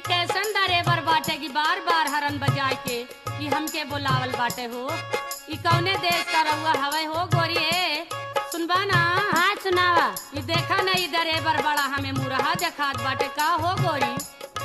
कैसन डरेबर बाटे कि बार बार हरन बजाए के कि हमके बोलावल बाटे हो ई कौने देश का रउआ हवे हो गोरी ए सुनबा ना हाँ सुनावा ई देखा ना ई डरेबर बड़ा हमें मुरहा देखात बाटे का हो गोरी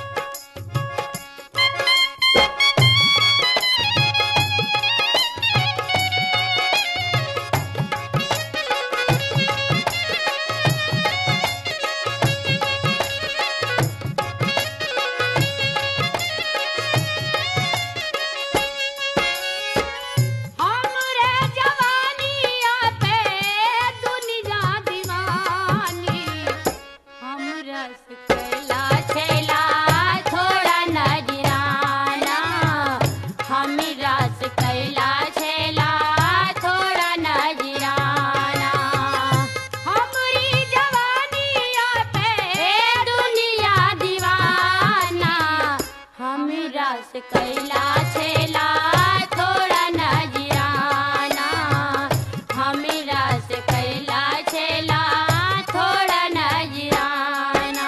हमरे जवानिया पे दुनिया दीवानी हमरा से कैला छेला थोड़ा नजराना हमरा से कैला छेला थोड़ा नजराना हमरी जवानिया पे दुनिया दीवाना हमरा से कैला छेला थोड़ा नजराना हमरा से कैला छेला थोड़ा नजराना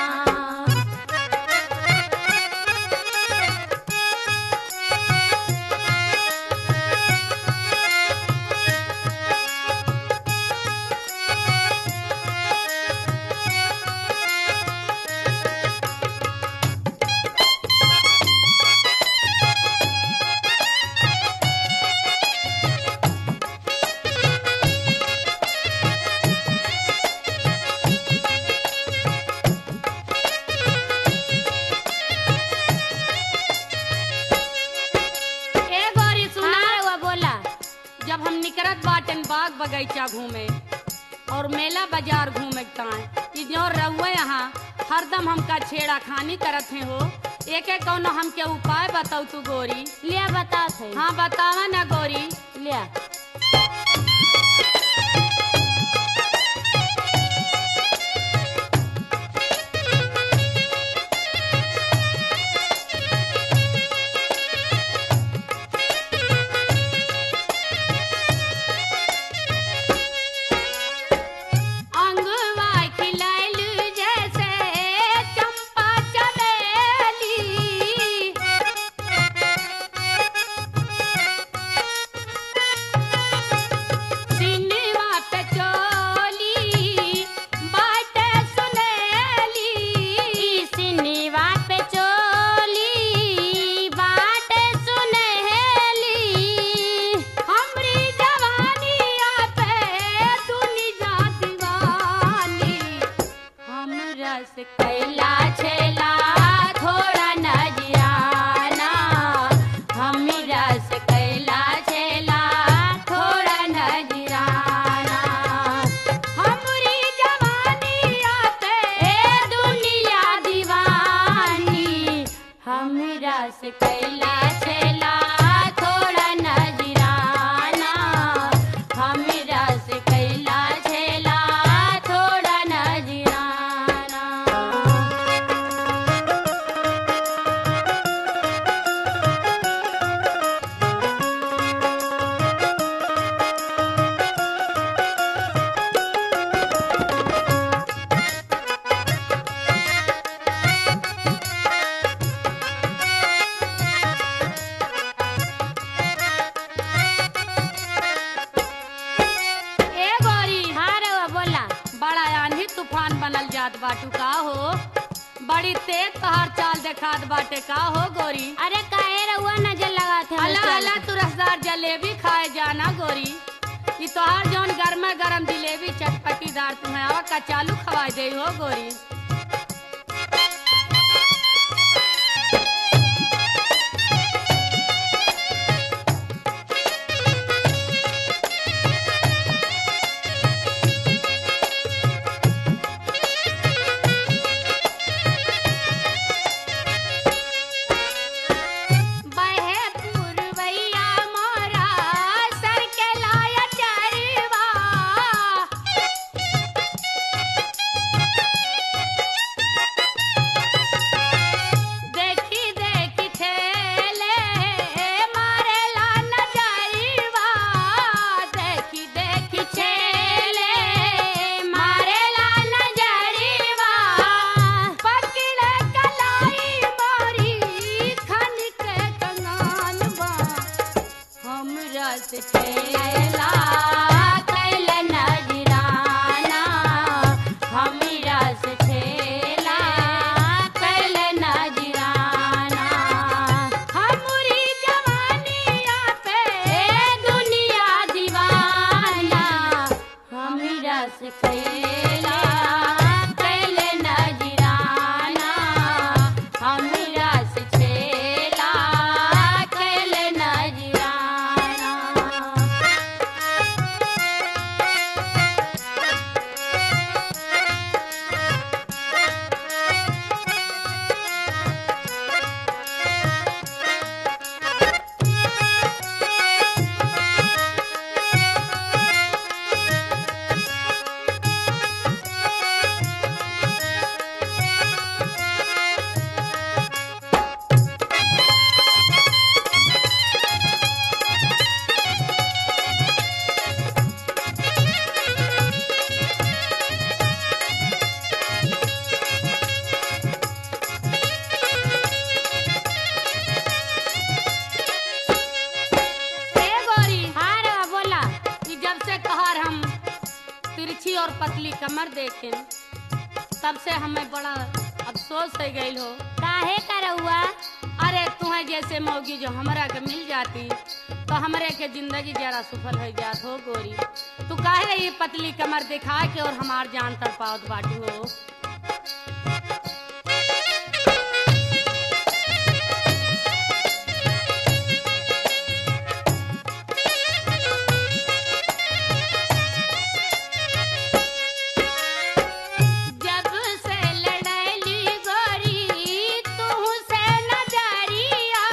ए गोरी सुना हाँ रउआ बोला जब हम निकरत बाटन बाग बगीचा घूमे और मेला बाजार घूमे ताए कि जो रहुए यहाँ हरदम हमका छेड़ा खानी करत हैं हो एक एक कौनो हमके उपाय बताऊ तू गोरी लिया बता थे हाँ बतावा ना गोरी लिया अंगवा खिलैल जैसे चंपा चमेली सिनवा पे चोली बाटे सुनेली सिनिवा पे चोली बाट सुनहेली हमरी जवानिया पे दुनिया दीवानी हमरा से कैला छेला थोड़ा नजराना हमरा से कैला छेला थोड़ा नजराना हमरी जवानिया पे ए दुनिया दीवानी हमरा से कैला छेला थोड़ा नजराना हमरा से कैला छेला थोड़ा नजराना ए गोरी हाँ रउआ बोला बड़ा आंधी तूफान बनल जात बाटू का हो बड़ी तेज तोहार चाल देखात बाटे का हो गोरी अरे काहे रउआ नजर लगा थे अला अला तू रसदार जलेबी खाए जाना गोरी ई तोहार जौन गरमा गरम जिलेबी चटपटीदार तुम्हें आवा का चालू खवा दे हो गोरी बहे पुरवैया मोरा सर के लाया चरवा छेला कैल नजराना हमरा से छेला कैल नजराना हमरी जवानिया पे दुनिया दीवाना हमरा से कैला कैल नजराना हमरा से छेला कैल नजराना ए गोरी हाँ रे बोला कि जब से कहर हम तिरछी और पतली कमर देखें तब से हमें बड़ा अफसोस हो गई हो काहे करौआ अरे तुम्हें जैसे मौगी जो हमरा के मिल जाती तो हमरे के जिंदगी जरा सफल हो जात हो गोरी तू काहे ये पतली कमर दिखा के और हमार जान तर पावत बाटी हो जब से लड़ली गोरी तू से नजरिया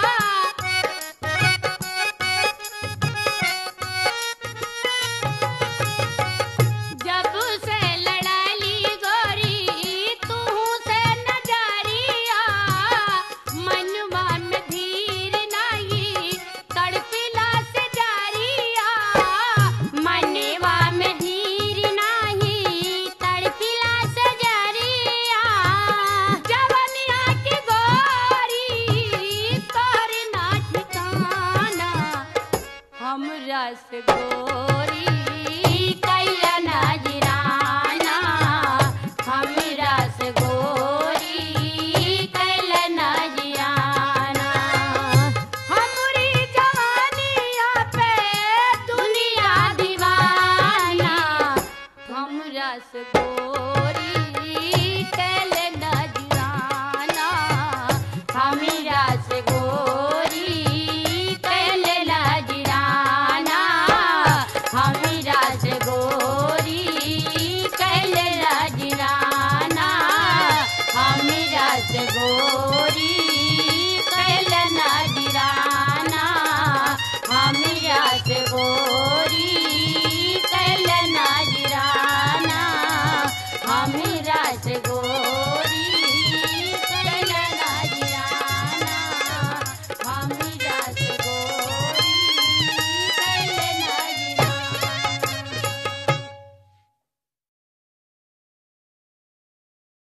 जब से लड़ली गोरी तू से नजरिया मनवा में धीर नहीं तड़पिला से जारिया मनवा में धीर नहीं तड़पिला से जारिया जवनिया की गोरी तोर ना ठिकाना हमरा से गोरी कैला नजराना हमरा से गोरी कैला नजराना हमरी जवानिया पे दुनिया दीवाना हमरा से गोरी कैल नजराना हमरा से गोरी कैल नजराना हमरा से गोरी कैल नजराना हमरा से गोरी